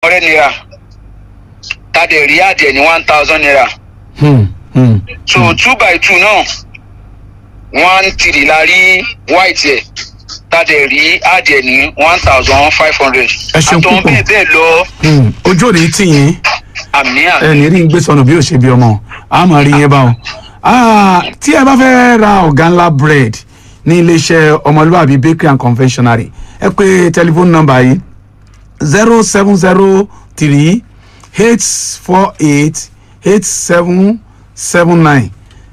hundred naira tá a dẹ̀ rí adìẹ ní one thousand naira Hmm, hmm. so two by two náà one three la rí white ẹ̀ tá a dẹ̀ rí adìẹ ní one thousand five hundred Ẹ ṣeun àtọ̀ púpọ̀. bẹ́ẹ̀ bẹ́ẹ̀ lọ Hmm. ojú ò ní tì yín àmì àmì. ẹni rí ń gbé sọnù bí ò ṣe bí ọmọ a máa rí yẹn báwọn. Ah, tí ẹ bá fẹ́ ra ọ̀gá ńlá bread ní iléeṣẹ́ ọmọlúwàbí bakery and confectionery ẹ pé tẹlifóònù nọ́mbà yìí zero seven zero three eight four eight eight seven seven nine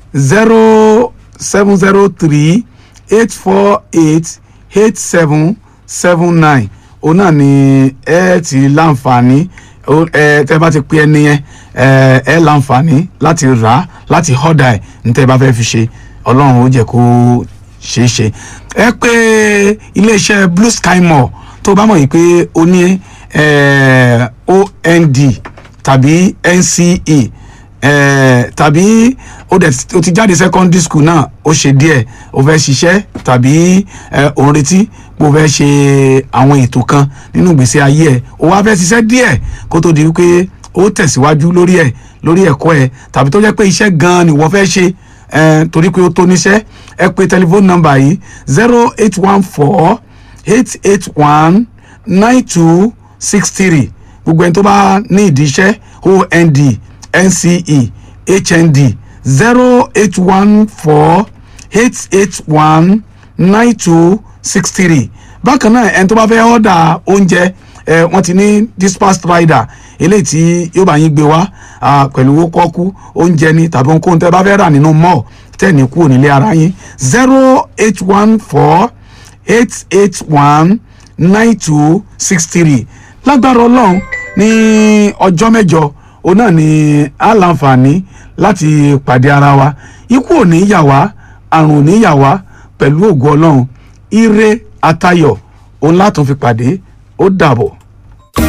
zero seven zero three eight four eight eight seven seven nine òun náà ni ẹ ti láǹfààní ó- ẹ tẹ bá ti pé ẹni yẹn ẹ ẹ láǹfààní láti rà á láti họ́dà ẹ̀ ní tẹ bá fẹ́ fi ṣe ọlọ́run ó jẹ́ kó ṣeé ṣe ẹ pé iléeṣẹ́ blue sky mall tó bá mọ̀ yìí pé o ní eh, ond tàbí nce eh, tàbí o dẹ̀ o ti jáde secondary school náà ó ṣe díẹ̀ o fẹ́ ṣiṣẹ́ tàbí eh, o ń retí pé o fẹ́ ṣe àwọn ètò kan nínú ìgbésí ayé ẹ̀ o wá fẹ́ ṣiṣẹ́ díẹ̀ kó tó di wípé o tẹ̀síwájú lórí ẹ̀ lórí ẹ̀kọ́ ẹ̀ tàbí tó jẹ́ pé iṣẹ́ gan-an ni wọ́n fẹ́ ṣe eh, torí pé o tó níṣẹ́ ẹ pé tẹlifóònù nọ́mbà yìí zero eight one four eight eight one nine two six three gbogbo ẹni tó bá ní ìdí iṣẹ́ ond nce hnd zero eight one four eight eight one nine two six three bákan náà ẹni tó bá fẹ́ ọ́dà oúnjẹ ẹ wọ́n ti ní dispatch rider eléyìí tí yóò bá yín gbé wá ah, pẹ̀lú owó kọ́kú oúnjẹ ni tàbí ohunkóhun tẹ́ bá fẹ́ rà nínú mall tẹ́ ní kúrò nílé ara yín zero eight one four eight eight one nine two six three lágbára ọlọ́run ní ọjọ́ mẹ́jọ òun náà ni a láǹfààní láti pàdé ara wa ikú ò ní yà wá àrùn ò ní yà wá pẹ̀lú ògo ọlọ́run ire atayọ̀ òun látún fi pàdé ó dàbọ̀.